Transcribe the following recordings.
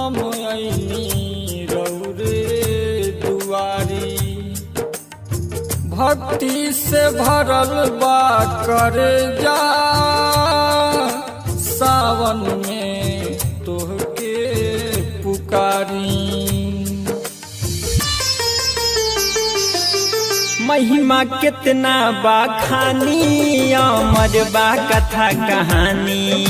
हम ऐनी रौरे दुआरी भक्ति से भरल बा करे जा सावन में तोहके पुकारी महिमा कितना बा खानी अमर बा कथा कहानी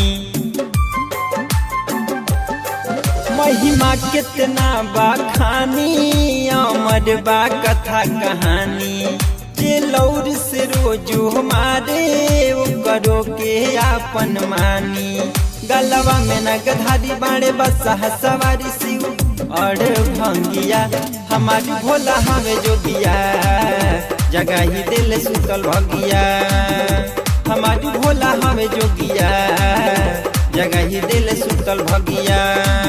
महिमा कितना बा खानी अमर बा कथा कहानी जे लौर से रोजो हमारे वो करो के आपन मानी गलवा में न गधारी बाड़े बस सवारी शिव और भंगिया हमारी भोला हमें जोगिया जगह ही दिल सुतल भगिया हमारी भोला हमें जोगिया जगह ही दिल सुतल भगिया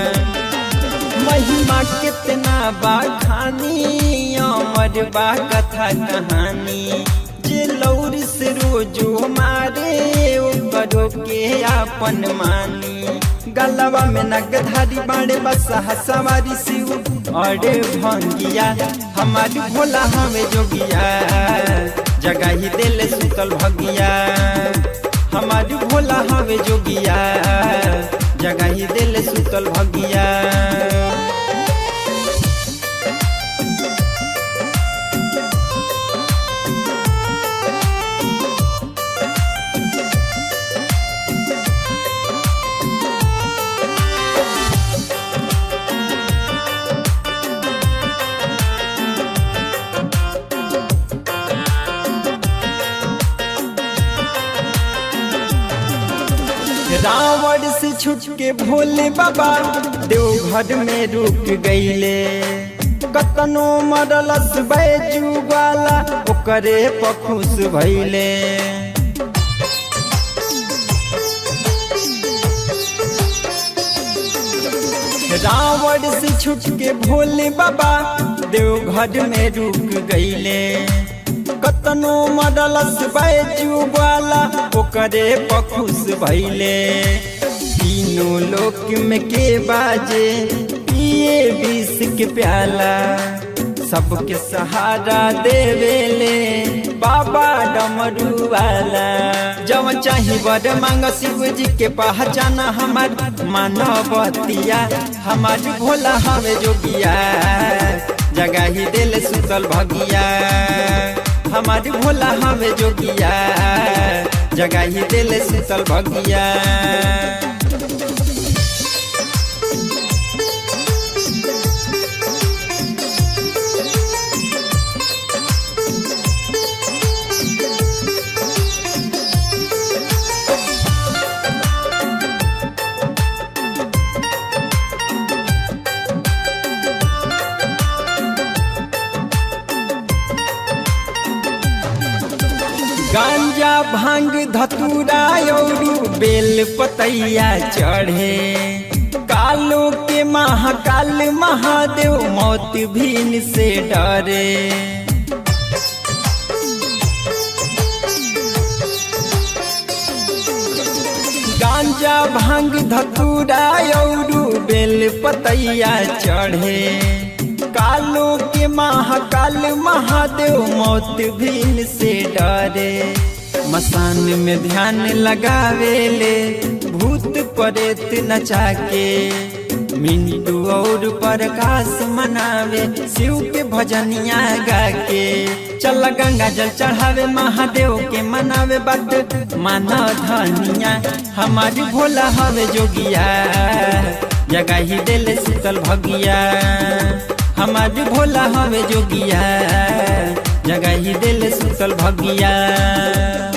महिमा कितना बा खानी अमर बा कथा कहानी जे लौर से रोजो मारे ओ करो के आपन मानी गलवा में नगधारी बाड़े बस सवारी शिव और भंगिया हमारी भोला हमें जोगिया जगह ही दिल सुतल भगिया हमारी भोला हमें जोगिया जगह ही दिल सुतल भगिया रावण से छुट के भोले बाबा देवघर में रुक गईले कतनो मरलस बैजू वाला ओकरे पखुस भइले रावण से छुट के भोले बाबा देवघर में रुक गईले कतनो मरलस बैजू वाला ओकरे पखुस भइले तीनों लोक में के बाजे पिए विष के प्याला सबके सहारा देवेले बाबा डमरू वाला जब चाही बड़ मांग शिव जी के पहचान हमार मानवतिया हमार भोला हमें जोगिया जगह ही दिल सुतल भगिया हमारी भोला हमें जोगिया जगह ही दिल सुतल भगिया गांजा भांग धतूरा और बेल पतैया चढ़े कालो के महाकाल महादेव मौत भीन से डरे गांजा भांग धतूरा और बेल पतैया चढ़े कालो के महाकाल महादेव मौत भीन से डरे मसान में ध्यान लगावेले भूत परेत नचा के मिंटू और प्रकाश मनावे शिव के भजनिया गा के चल गंगा जल चढ़ावे महादेव के मनावे बात माना धनिया हमारी भोला हवे जोगिया जगह ही दिल शीतल भगिया हमारी भोला हवे जोगिया जगह ही दिल शीतल भगिया